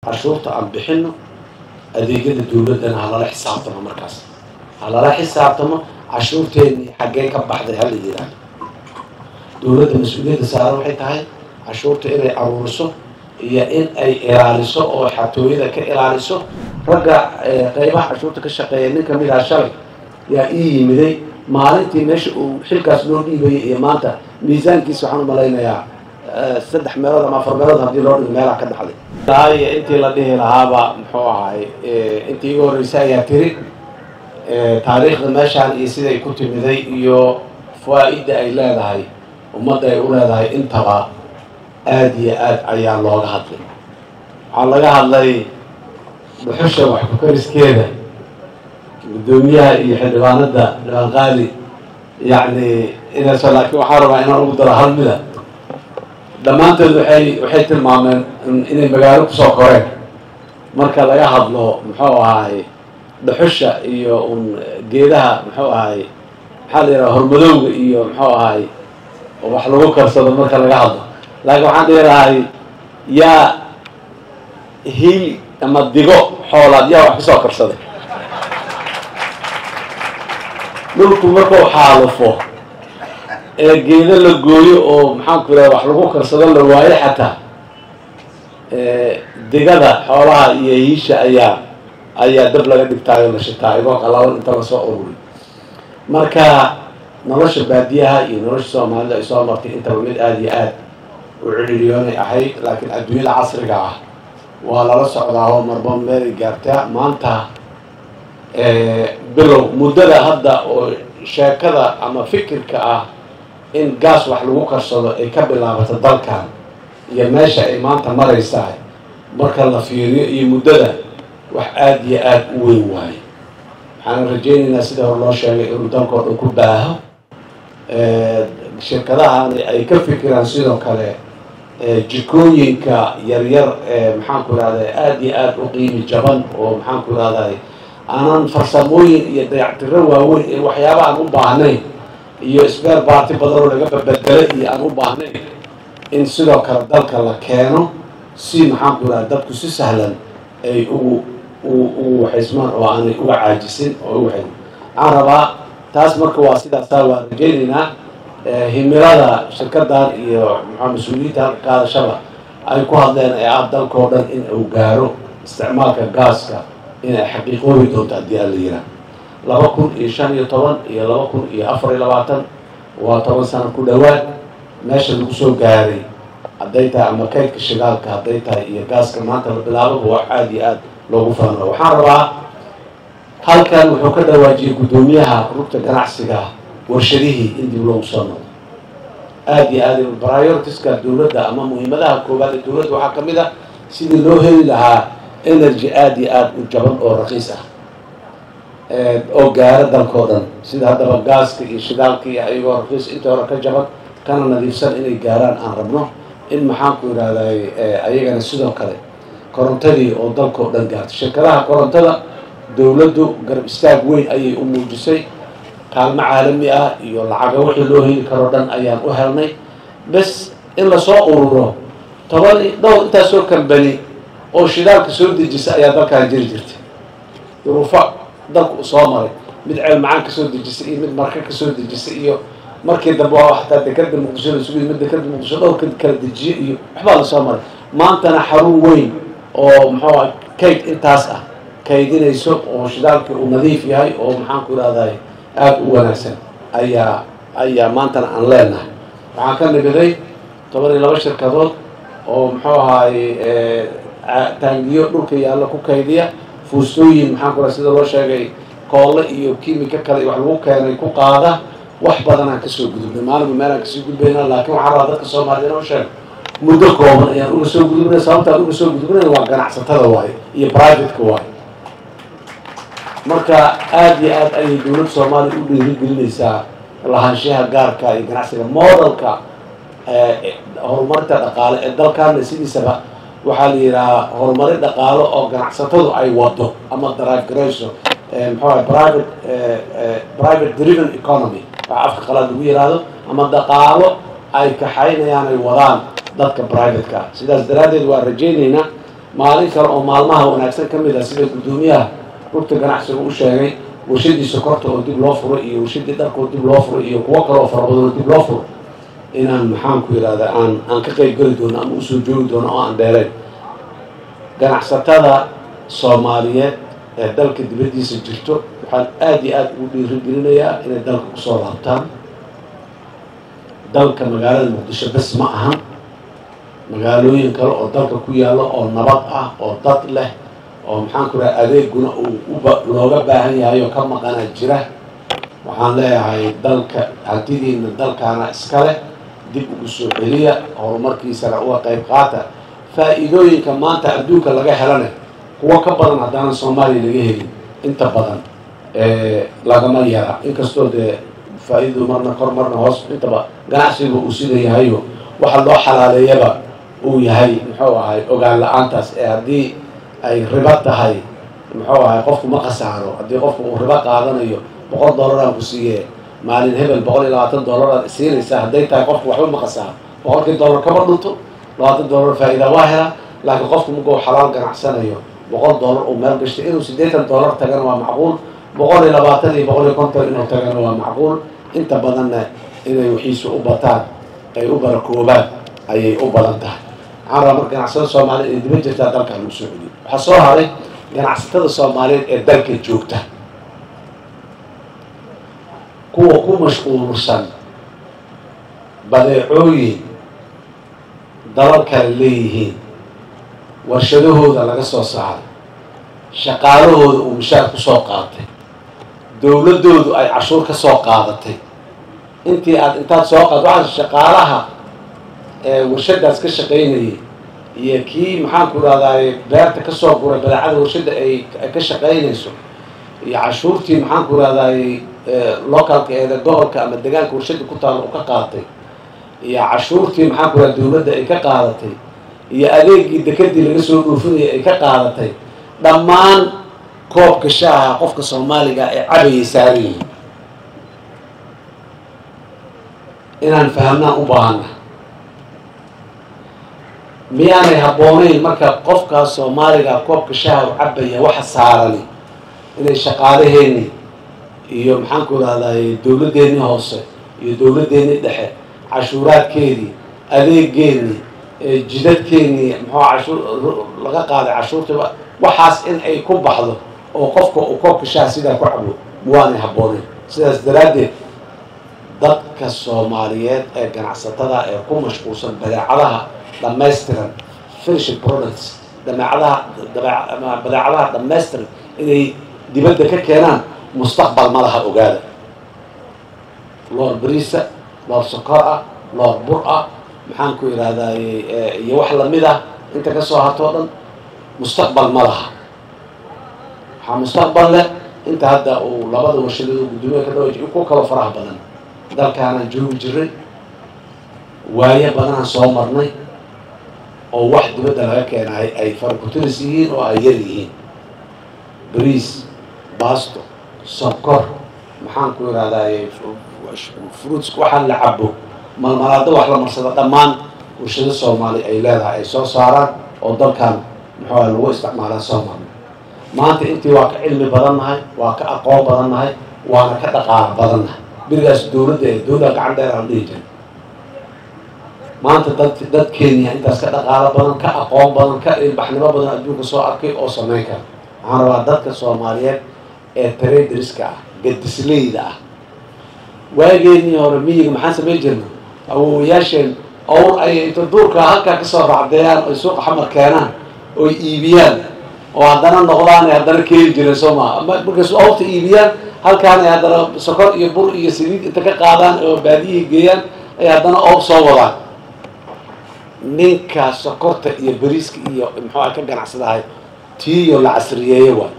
cashuurta aan bixino adeegyada dawladdana ha lala xisaabtamo markaas ha lala xisaabtamo cashuurteennii xaggee ka baxday hala yidhaahdo dawladda mas-uuliyadda saaran waxay tahay cashuurta inay aruuriso iyo in ay ilaaliso oo xatooyada ka ilaaliso ragga qeybaha cashuurta ka shaqeeya nin kamid aha shalay yaa ii yimiday maalintii meesha uu xilkaas loo dhiibayay iyo maanta miisaankiisa waxaan umalaynayaa saddex meelood ama afar meelood haddii loo dhigo meelaha ka dhaxlay iyo intii la dhihi lahaaba muxuu ahay intii iga horreysay ayaa tiri taariikhda meeshaan iyo siday ku timiday iyo faa-ida ay leedahay ummadda ay u leedahay intaba aada iyo aad ayaa looga hadlay waxaa laga hadlay dhuxusha wax ku-kariskeeda guddoomiyaha iyo xildhibaanada xildhibaan qaali yacni inayso laakiin waxaa rabaa inaan ugu daro hal mida dhammaantood waxay waxay tilmaameen inay magaalo kusoo koreen marka laga hadlo muxuu ahaay dhuxusha iyo un geedaha muxuu ahaay maxaa la yidhaha hormadowga iyo muxuu ahaay wax lagu karsado marka laga hadlo laakiin waxaan dhihi lahay yaa hiil ama digo xoolaad yaa wax kusoo karsaday dhulku markuu xaalufo ee geedo la gooyo oo maxaanku yidhaha wax lagu karsado la waayo xataa digada xoolaha iyo hiisha ayaa ayaa dab laga dhigtaayo la shitaayo igoo qalaban inta lasoo ururi marka nolosha baadiyaha iyo nolosha soomaalida ay soo martay intaba mid aada iyo aad u ciriiriyoonay ahayd laakiin adduunyada casriga ah waa lala socdaa oo marba meelay gaartaa maanta bilow muddada hadda oo sheekada ama fikirka ah in gaas wax lagu karsado ay ka bilaabato dalkan iyo meesha ay maanta maraysaa marka la fiiriyo iyo muddada wax aada iyo aada u weyn waayo waxaan rajaynaynaa sida hor loo sheegay inuu dalkao dhan ku baaho shirkadahani ay ka fikiraan sidoo kale jikooyinka yaryar ee maxaanku irahday aada iyo aada u qiimi jaban oo maxaanku irahday aanan farsamooyin iyo dayactiro waaweyn in waxyaaba aan u baahnayn iyo sbeer baarti badan oo laga babedelo iyo aan u baahnayn in sidoo kale dalka la keeno si maxaanku irahda dadku si sahlan ay ugu ugu waxaysmaan oo aanay uga caajisin oo uga waxayn waxaan rabaa taas marka waa sidaasaa waa rajaynaynaa himilada shirkadan iyo maxaa mas-uuliyiinta halka qaadashaba ay ku hadleen ee ah dalkao dhan in uu gaaro isticmaalka gaaska inay xaqiiqoobi doonto haddii aan la yiraa laba kun iyo shan iyo toban iyo laba kun iyo afar iyo labaatan waa toban sano ku dhowaad meesha lagu soo gaaray hadday tahay ama kaydka shidaalka hadday tahay iyo gaaska maanta la bilaababa wax aada iyo aada loogu faano waxaan rabaa halkan wuxuu ka dhawaajiyey guddoomiyaha rugta ganacsiga warshadihii in dib loogu soo noqdo aada iyo aada prioritiska dawladda ama muhiimadaha koowaad ee dawladda waxaa ka mid ah sidii loo heli lahaa energy aada iyo aada u jaban oo raqiis ah oo gaaro dalkao dhan sida haddaba gaaska iyo shidaalka iyo ayagoo raqiis inta hore ka jaban kana nadiifsan inay gaaraan aan rabno in maxaanku yidhahday ayagana sidoo kale korontadii oo dalkao dhan gaarto shirkadaha korontada dawladdu garab istaag weyn ayay u muujisay kaalmo caalami ah iyo lacaga wixii loo heli karoo dhan ayaan u helnay bes in lasoo ururo toban dhowr intaasoo kambani oo shidaalka soo dejisa ayaa dalkaan jiri jirtay duruufo dalku u soo maray mid ceel macaan kasoo dejisay iyo mid marka kasoo dejisay iyo markii dambe waa hataa dekada muqdisho la sugiy mid dekada muqdisho dhowrka kala dejiye iyo waxbaa lasoo maray maantana xarun weyn oo muxuu ah kayd intaas ah kaydinayso oo shidaalkii uu nadiif yahay oo maxaanku irahday aada u wanaagsan ayaa ayaa maantana aan leenahay waxaan ka nimiday toban iyo laba shirkadood oo muxuu ahaay taangiyo dhulka yaalla ku kaydiya fuustooyin maxaanku raa sida loo sheegay koolle iyo kimika kale iyo wax lagu keenay ku qaada wax badanaan kasoo gudubnay maalinba meelaan kasoo gudbayna laakiin waxaan rabaa dadka soomaaliyed inoo sheego muddo kooban ayaan uga soo gudubnay sababtaan uga soo gudubnay waa ganacsatada waaye iyo privateka waaye marka aada iyo aad ayay dawladda soomaaliya u dhiirigelinaysaa lahaanshaha gaarka iyo ganacsiga modelka horumarinta dhaqaale ee dalkaana sidiisaba waxaa la yidhahaa horumari dhaqaalo oo ganacsatadu ay wado ama drive garayso muxuu private private driven economy waxa afka qalaad lagu yihahdo ama dhaqaalo ay kaxaynayaan ay wadaan dadka privateka sidaas daraaddeed waa rajaynaynaa maalin kale oo maalmaha wanaagsan ka mid ah sida guddoomiyaha rugta ganacsiga u sheegay warshadii sokorta oo dib loo furo iyo warshadii dharka oo dib loo furo iyo kuwo kale oo farabadan oo dib loo furo inaan maxaan ku yidhahda aan aan ka qayb geli doono ama usoo joogi doono oo aan dheerayn ganacsatada soomaaliyeed ee dalka dibaddiisa jirto waxaan aada iyo aada ugu dhiirigelinayaa inay dalka kusoo laabtaan dalka magaalada muqdisho bes ma ahan magaalooyin kale oo dalka ku yaalla oo nabad ah oo dad leh oo maxaan ku raha adeeguna uu uba looga baahan yahay oo ka maqana jira waxaan leeyahay dalka hantidiina dalkaana iskale dib ugu soo celiya horumarkiisana uga qayb qaata faa-iidooyinka maanta adduunka laga helane kuwo ka badan haddaanan soomaaliya laga helin inta badan lagama yara inkastoo dee faa-idadu marna kor marna hoos intaba ganacsiga uu sida yahayo waxa loo xalaaleeyaba uu yahay muxuu ahay ogaan la-aantaas ee haddii ay ribo tahay muxuu ahay qofku ma khasaaro haddii qofku uu ribo qaadanayo boqol dollaraan ku siiye maalin hebel boqol iyo labaatan dollaraad siinaysaa hadday tahay qofku waxba ma khasaaro boqolkii dollar kama dhunto labaatan dollar faa-iida waa helaa laakiin qofku markuu xalaal ganacsanayo boqol dollar uu meel gashtay inuu siddeetan dollar tagana waa macquul boqol iyo labaatan iyo boqol iyo konton inuu tagana waa macquul inta badanna inay wixiisu u bataan ay u barakoobaan ayay u badan tahay waxaan rabaa marka ganacsatada soomaaliyeed ee diba jirtaa dalka lagu soo celiyo waxaa soo haray ganacsatada soomaaliyeed ee dalka joogta kuwa ku mashquulsan badeecooyin dalal kale leeyihiin warshadahooda laga soo saaray shaqaalahooda uu mishaar ku soo qaatay dowladdoodu ay cashuur ka soo qaadatay intii aad intaad soo qaad waxaa shaqaalaha ee warshadaas ka shaqaynayay iyo kii maxaan ku rahdaay beerta kasoo guray badeecada warshada ay ka shaqaynayso iyo cashuurtii maxaan ku rahdaay localka eeda gobolka ama degaanka warshada ku taalla u ka qaatay iyo cashuurtii maxaan ku raha dowladda ay ka qaadatay iyo adeegii dekadii laga soo dhoofinaya ay ka qaadatay dhammaan koobka shaaha qofka soomaaliga ee cabayay saaran yihiin inaan fahamnaan u baahana miyaanay habboonayn marka qofkaas soomaaliga koobka shaaha u cabaya waxa saarani inay shaqaalaheeni iyo maxaan ku rahday dowladdeennii hoose iyo dowladdeennii dhexe cashuuraadkeedii adeegeennii jidadkeennii muxuu cashuur laga qaaday cashuurta waxaas in ay ku baxdo oo qofka uu koobka shaaha sidaa ku cabo waanay habboonayn sidaas daraaddeed dadka soomaaliyeed ee ganacsatada ee ku mashquulsan badeecadaha dhamaystiran finishing products dabeecadaha badeecadaha dhamaystiran inay dibadda ka keenaan mustaqbal ma laha ogaada loor beriisa loor sokor ah loor bur ah maxaan ku idhahdaay iyo wax lamid ah inta ka soo hartoo dhan mustaqbal ma laha waxaa mustaqbal leh inta hadda uu labada warshadooda guddoomiya ka dhawa ku kalo faraha badan dalkaanaan joogi jiray waayo badanaan soo marnay oo wax dibadda laga keenaay ay farkutiris yihiin oo ay yar yihiin bariis baasto sonkor maxaan ku idhahdaay fruits waxaan la cabo malmalaado wax la marsado dhammaan warshado soomaali ay leedahay ay soo saaraan oo dalkan muxuu lagu isticmaalaa soo marnay maanta intii waa ka cilmi badannahay waa ka aqoon badannahay waana ka dhaqaalo badannahay berigaas dowladda ee dowladda gacan dheer aan dhihi jirin maanta dad dad kenya intaas ka dhaqaalo badan ka aqoon badan ka ilbaxnimo badan adduunka soo arkay oo samayn kara waxaan rabaa dadka soomaaliyeed ee traderska ah gadisleyda ah waageenii hore miyiga maxaan samayn jirna awowayaasheen owr ay inta duurka halkaa kasoo raacdeeyaan oy suuqa xamar keenaan oy iibiyaan oo haddana noqdaan ay haddana keeni jireen soo maa markaysu owrta iibiyaan halkaan ay haddana sokor iyo bur iyo saliid inta ka qaadaan oo baadiyihii geeyaan ay haddana owr soo wadaan ninkaa sokorta iyo beriiska iyo muxuu ka ganacsadahay tiiyo la casriyeeye waay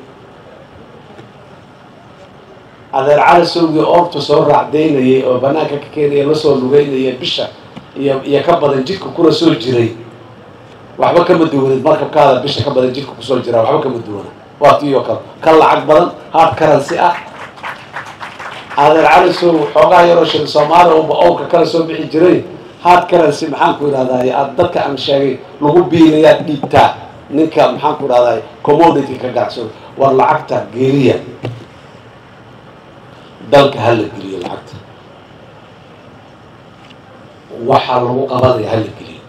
adeer cali sowgii oorta soo raacdaynayay oo banaanka ka keenaya lasoo lugeynaya bisha iyo iyo ka badan jidka kula soo jiray waxba kama duwanid markabkaada bisha ka badan jidka kusoo jiraa waxba kama duwana waa tiiyoo kale ka lacag badan hard currency ah adeer cali sow xoogaa yaroo shil soomaaliya uba owrka kala soo bixi jiray hard currency maxaan ku idhahdaay aad dadka aan sheegay lagu biilayaad dhiibtaa ninka maxaan ku dhahday commodity ka ganacsado war lacagta geliya dalka hala geliyo lacagta waxaa lagu qabanaya hala geliyo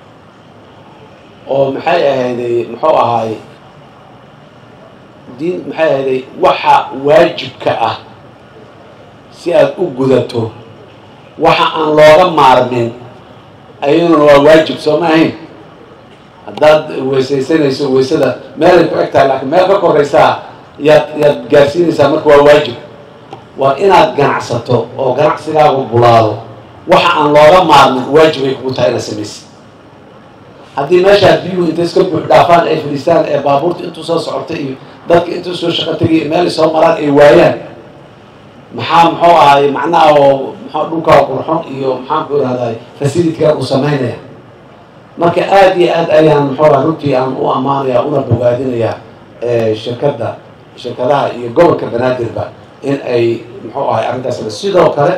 oo maxay ahayday muxuu ahaay diin maxay ahayday waxa waajibka ah si aada u gudato waxa aan looga maarmin ayaduna waa waajib soo ma ahayn haddaad weysaysanayso weysada meelay ku eg tahay laakiin meel ka koraysaa yaad yaad gaarsiinaysaa marka waa waajib waa inaad ganacsato oo ganacsigaagu bulaado waxa aan looga maarmin waajibay kugu tahay inaad samaysid haddii meeshaa biyuhu intay iska buux dhaafaan ay fadhiistaan ee baabuurta intuu soo socotay iyo dadka intuu soo shaqo tegay meelay soo maraan ay waayaan maxaa muxuu ahay macnaha oo mxu dhulkaa qurxon iyo maxaan ku irahday facilitkaa uu samaynaya marka aada iyo aad ayaan muxuu aha runtii aan u ammaanaya una bogaadinaya shirkadda shirkadaha iyo gobolka banaadirba in ay muxuu ahay arrintaas sidoo kale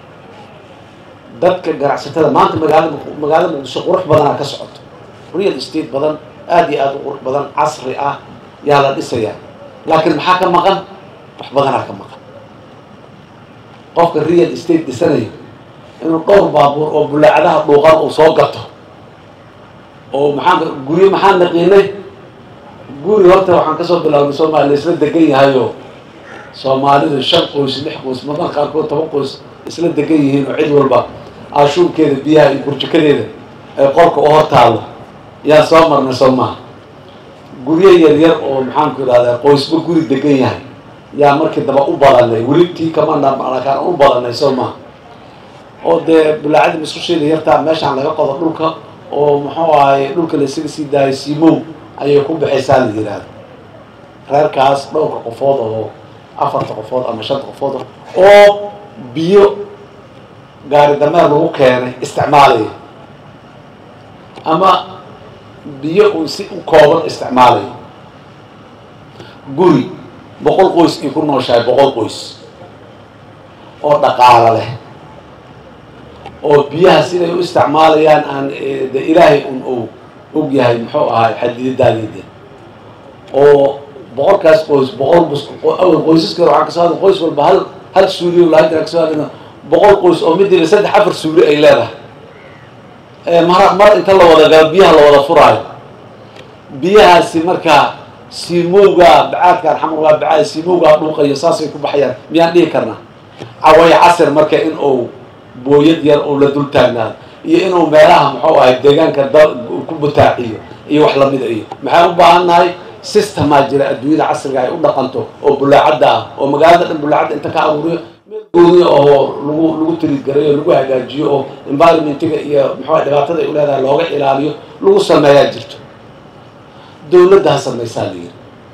dadka ganacsatada maanta magaalada magaalada muqdisho qurux badanaa ka socoto real estate badan aada iyo aada u qurux badan casri ah yaa la dhisayaa laakiin maxaa ka maqan wax badanaa ka maqan qofka real estate dhisanayo inuu dhowr baabuur oo bulaacadaha dhuuqan uu soo gato oo maxaan guryo maxaan naqiinay guri horta waxaan kasoo bilaabnay soomaaliya la isla degan yahayo soomaalidu shan qoys lix qoys madan qaarkood toban qoys isla degan yihiin oo cid walba ashuurkeeda biyaha iyo burjikadeeda ee qolka u hor taalo yaa soo marnay soo maha guryo yar yar oo maxaanku idhahdaa qoysba guri degan yahay yaa markii daba u badanay welibtii kamanakaan u badanay soo maha oo dee bulaacada maskusheeda yartaa meeshaan laga qodo dhulka oo muxuu ahay dhulka la isaga sii daayo simow ayay ku baxaysaa la yihahdo reerkaas dhowrka qofood oo afarta qofood ama shanta qofood oo biyo gaari dameer lagu keenay isticmaalaya ama biyo uun si u kooban isticmaalaya guri boqol qoys ay ku nooshahay boqol qoys oo dhaqaalo leh oo biyaha siday u isticmaalayaan aan de ilaahay un uu og yahay muxuu ahay xadiidadaadide oo boqolkaas qoys boqol awal qoysaskeeda waxaan kasoo hadla qoys walba hal hal suuliyo laanta kasoo hadlayna boqol qoys oo midiiba saddex afar suuli ay leedahay mar mar inta la wada galo biyaha la wada furaayo biyahaasi markaa siimowga bacaadkaan xamar waa bacaad siimowgaa dhuuqayo saasay ku baxayaan miyaan dhihi karnaa caway casir marka in uu booyad yar oo la dul taagnaado iyo inuu meelaha muxuu ahay deegaanka da ku butaaciyo iyo wax lamida iyo maxaan u baahan nahay systemaa jira adduunyada casriga ay u dhaqanto oo bulaacadda ah oo magaalada dhan bulaacadda inta ka abuuriyo meel gooniya oo lagu lagu tirigareeyo lagu hagaajiyo oo environmentiga iyo muxuu ahay dhibaatada ay u leedahay looga ilaaliyo lagu sameeyaa jirto dawladda ha samaysaa la yiri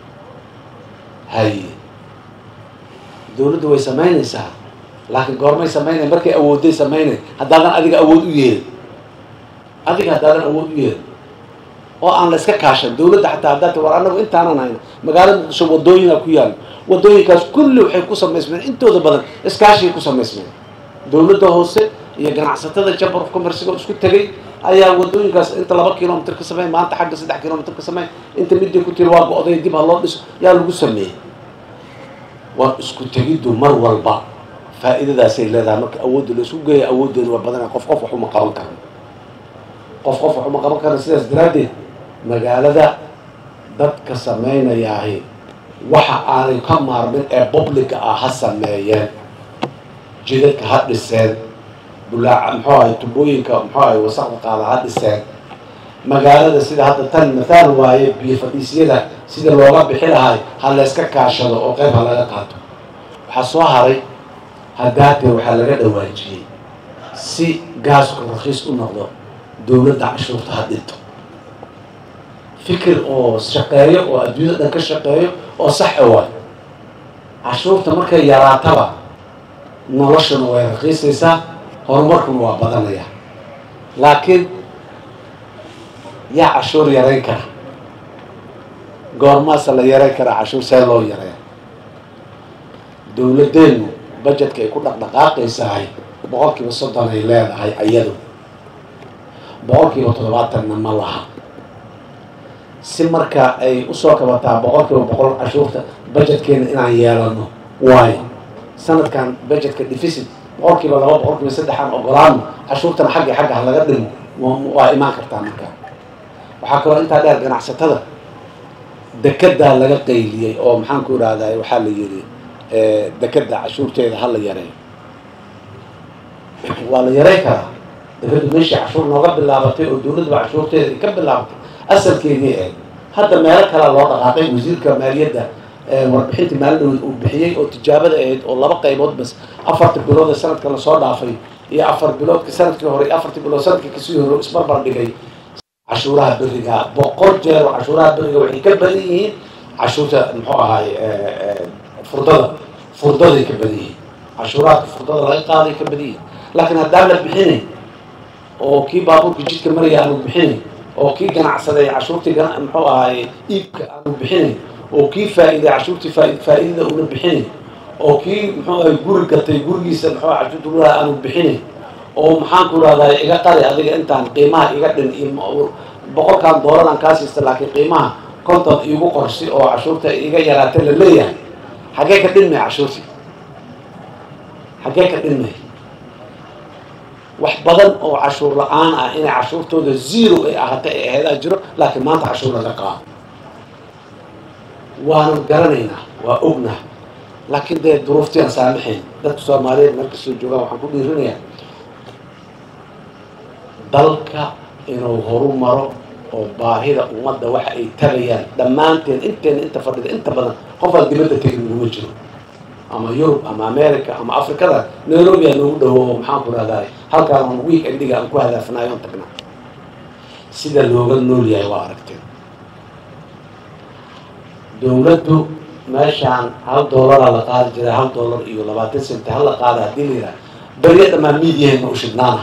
haye dawladda way samaynaysaa laakiin goormay samaynay markay awoodday samaynay haddaadan adiga awood u yeelin adiga haddaadan awood u yeelin oo aan la iska kaashan dawladda xataa haddaad war anagu intaanan hayno magaalada muqdisho wadooyinaa ku yaalo wadooyinkaas kulli waxay ku samaysmeen intooda badan iskaashigay ku samaysmeen dawladda hoose iyo ganacsatada chamber of commerciga isku tegay ayaa wadooyinkaas inta laba kilomitr ka samey maanta xagga saddex kilomitr ka samey inta midii ku tiri waa go-day dib ha loo dhiso yaa lagu sameeyey waa isku tegiddu mar walba faa'iidadaasay leedahay marka awoodda la isku geeya awooddeeda waa badana qof qof wax uma qaban karno qof qof wax uma qaban karno sidaas daraaddeed magaalada dadka samaynayaahi waxa aanay ka maarmin ee publica ah ha sameeyeen jidadka ha dhiseen bulaaca muxuu ahay tubooyinka muxuu ahay wasaqda qaada ha dhiseen magaalada sida hadda tan mathaal waaye biyo fadhiisyada sida looga bixi lahay ha layska kaashado oo qayb ha laga qaato waxaa soo haray haddaatee waxaa laga dhawaajiyey si gaasku rakiis u noqdo dawladda cashuurta ha dhinto fikir oo shaqeeyo oo adduunyada dhan ka shaqeeyo oo saxe waay cashuurta markay yaraataba noloshuna way rakiisaysaa horumarkuna waa badanaya laakiin yaa cashuur yarayn kara goormaasa la yarayn karaa cashuur see loo yareeya dawladdeenu budgetka ay ku dhaqdhaqaaqaysahay boqol kiiba soddon ay leedahay ayadu boqol kiiba toddobaatanna ma laha si marka ay usoo kabataa boqol kiiba boqol cashuurta budgetkeena inaan yeelano waayo sanadkan budgetka deficit boqol kiiba laba boqol kiiba saddexaan ogolaano cashuurtana xaggi xagga ha laga dhimo waa imaan kartaa marka waxaa kaloo intaa dheer ganacsatada dekedaa laga qayliyey oo maxaan ku idhahday waxaa la yidhi dekeda cashuurteeda ha la yareeyo waa la yarey karaa dekeda meeshii cashuur nooga bilaabatay oo dawladduba cashuurteeda ay ka bilaabatay asalkeedii ahayd hadda meelo kalea loo dhaqaaqay wasiirka maaliyadda warbixintii maalin uu bixiyey oo tijaabada ahayd oo laba qaybood bas afarta bilood ee sanadka lasoo dhaafay iyo afar biloodka sanadkii hore iyo afartii bilood sanadkii kasii hore isbarbar dhigay cashuuraha beriga boqol jeer oo cashuuraha beriga waxay ka badan yihiin cashuurta muxuu ahaay furdada furdaday ka badan yihiin cashuuraadka furdada laga qaaday ka badan yihiin laakiin haddaan la bixinayn oo kii baabuurka jidka maraya aanu bixinayn oo kii ganacsaday cashuurtii muxuu ahaay iibka aanu bixinayn oo kii faa'iiday cashuurtii faa'iidada una bixinayn oo kii muxuu ahay guri gatay gurigiisa muxuu cashuurta lulaha aanu bixinayn oo maxaan ku rahdaa iga qari adiga intaan qiimaha iga dhin iyo boqolkan doolaraan kaa siista laakiin qiimaha konton iigu qorsi oo cashuurta iga yaraata la leeyahay xaggee ka dhinmay cashuurtii xaggee ka dhinmay wax badan oo cashuur la-aan ah inay cashuurtooda zero ay ahaatay ay aheedaa jiro laakiin maanta cashuur laga qaado waanu garanaynaa waa ognah laakiin dee duruuftii aan saamaxayn dadka soomaaliyeed meel kastoo joogaan waxaan ku dhiirinayaa dalka inuu horu maro oo baahida ummadda waxa ay tagayaan dhammaanteen inteena inta fadhida inta badan qofaan dibadda tegin uguma jiro ama yurub ama america ama afrikada nairobia noogu dhawoobo maxaan ku rahdaay halkaan on week endiga aan ku hadaafnaayo on tagna sida looga nool yahay waa aragteen dawladdu meeshaan hal dollaraa la qaadi jiray hal dollar iyo labaatan senti hal la qaada haddii la yidhaha beriya dhammaan miidiyaheedna u shidhnaana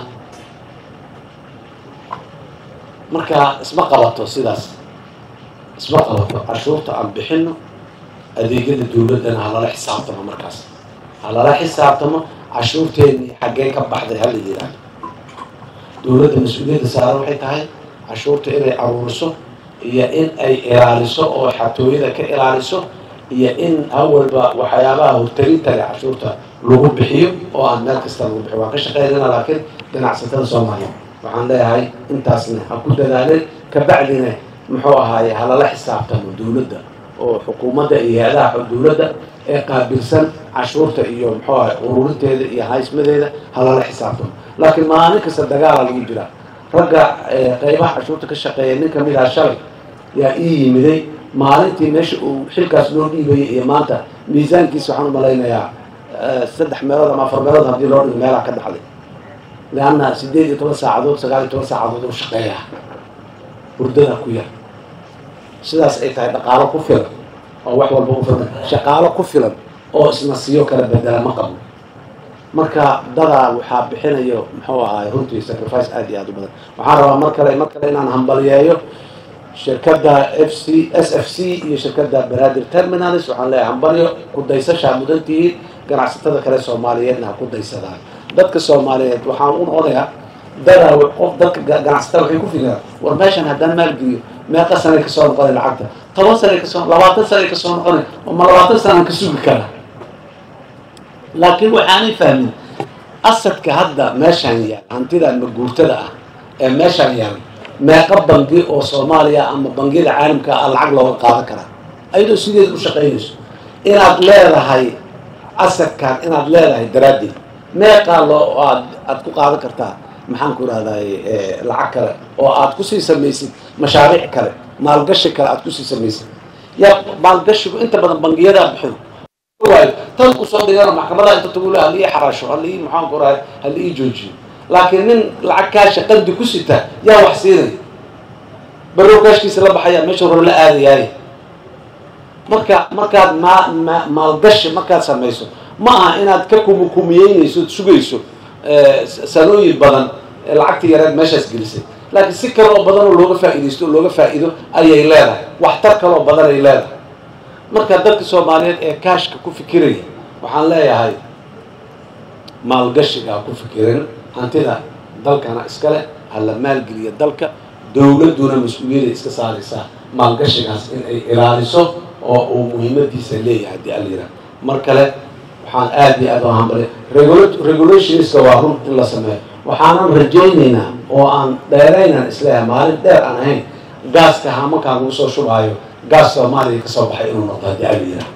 marka isma qabato sidaas isma qabato cashuurta aan bixino adeegyada dawladdana halala xisaabtamo markaas halala xisaabtamo cashuurteennii xaggee ka baxday hala yidhaahdo dawladda mas-uuliyadda saaran waxay tahay cashuurta inay aruuriso iyo in ay ilaaliso oo xatooyada ka ilaaliso iyo in hawalba waxyaabaha hortarinta leh cashuurta lagu bixiyo oo aan meel kasta lagu bixiyo waan ka shaqeynayna laakiin ganacsatada soomaaliya waxaan leeyahay intaasna ha ku dadaaleen kabacdina muxuu ahaaye halala xisaabtamo dawladda oo xukuumadda iyo hay-adaha dawladda ee qaabilsan cashuurta iyo muxuu ahay ururinteeda iyo haysmadeeda halala xisaabtamo laakiin maalin kasta dagaala lagu jiraa ragga qeybaha cashuurta ka shaqeeya nin kamid aha shalay yaa ii yimiday maalintii meesha uu xilkaas loo dhiibayay iyo maanta miisaankiisa waxaan umalaynayaa saddex meelood ama afar meelood haddii loo dhigo meelaa ka dhaxday leanna sideed iyo toban saacadood sagaal iyo toban saacadood oo shaqeeya hurdada ku yar sidaas ay tahay dhaqaalo ku filan oo wax walba u filan shaqaalo ku filan oo isna siyo kala bedela ma qabno marka dadaa waxaa bixinayo muxuu ahaay runtii sacrifice aad iyo aad u badan waxaan rabaa mar kale mar kale inaan hambaliyeeyo shirkadda f c s f c iyo shirkadda baradir terminalis waxaan leeyahay hambalyo ku daysashaa mudantihiin ganacsatada kale soomaaliyeedna ha ku daysadaan dadka soomaaliyeed waxaan u noqonayaa dadaa qof dadka ganacsatada waxay ku fikiraan war meeshan haddaan maalgeliyo meeqa sanay kasoo noqonay lacagta toban sanay kasoo labaatan sanay kasoo noqonay ma labaatan sanaan ka sugi kara laakiin waxaanay fahmin asadka hadda meeshaan yaal hantidan maguurtada ah ee meeshaan yaal meeqa bangi oo soomaaliya ama bangiyada caalamka ah lacag looga qaadan karaa ayadoo sideed u shaqaynayso inaad leedahay asadkan inaad leedahay daraaddeed meeqaa loo aad aad ku qaadan kartaa maxaan ku rahday lacag kale oo aad kusii samaysid mashaariic kale maalgashi kale aad kusii samaysid yaa maalgashigu inta badan bangiyadaa bixiyo waayo tan usoo dhigana maxkamadaha inta tagule hala ii xaraasho hala ii maxaan ku rahay hala ii joojiyo laakiin nin lacag kaasha qandi ku sita yaa wax siinay barow kaashkiisa la baxaya meesha hore la aadayaay marka markaad ma ma maalgashi markaad samayso ma aha inaad ka kumukumiyeynayso od sugayso sanooyin badan lacagta yareed meeshaas gelisay laakiin si kale oo badan oo looga faa'iidaysto oo looga faa'iido ayay leedahay waxtar kale oo badan ay leedahay marka dadka soomaaliyeed ee kaashka ku fikiraya waxaan leeyahay maalgashiga ha ku fikirin hantida dalkana iskale ha la maalgeliya dalka dawladduna mas-uuliyadday iska saaraysaa maalgashigaas in ay ilaaliso oo uu muhiimadiisa leeyahay haddii ala yidhaha mar kale waxaan aada iyo aad u hambali regulationska waa run in la sameeyo waxaanan rajaynaynaa oo aan dheeraynan isleeyahay maalin dheer aan ahayn gaaska hamakaan lagu soo shubaayo gaas soomaaliya kasoo baxay inuu noqdo haddii ala yidhaha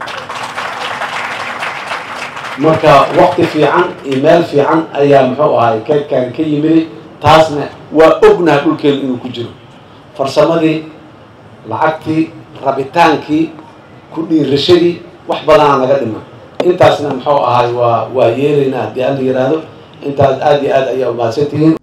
marka wakti fiican iyo meel fiican ayaa muxuu ahay kaydkaan ka yimiday taasna waa ognaha dhulkeeda inuu ku jiro farsamadii lacagtii rabitaankii ku dhiirashadii wax badanaa naga dhiman intaasna muxuu ahay waa waa yeelaynaa haddii ala yidhaahdo intaas aada iyo aad ayaa umahadsantihiin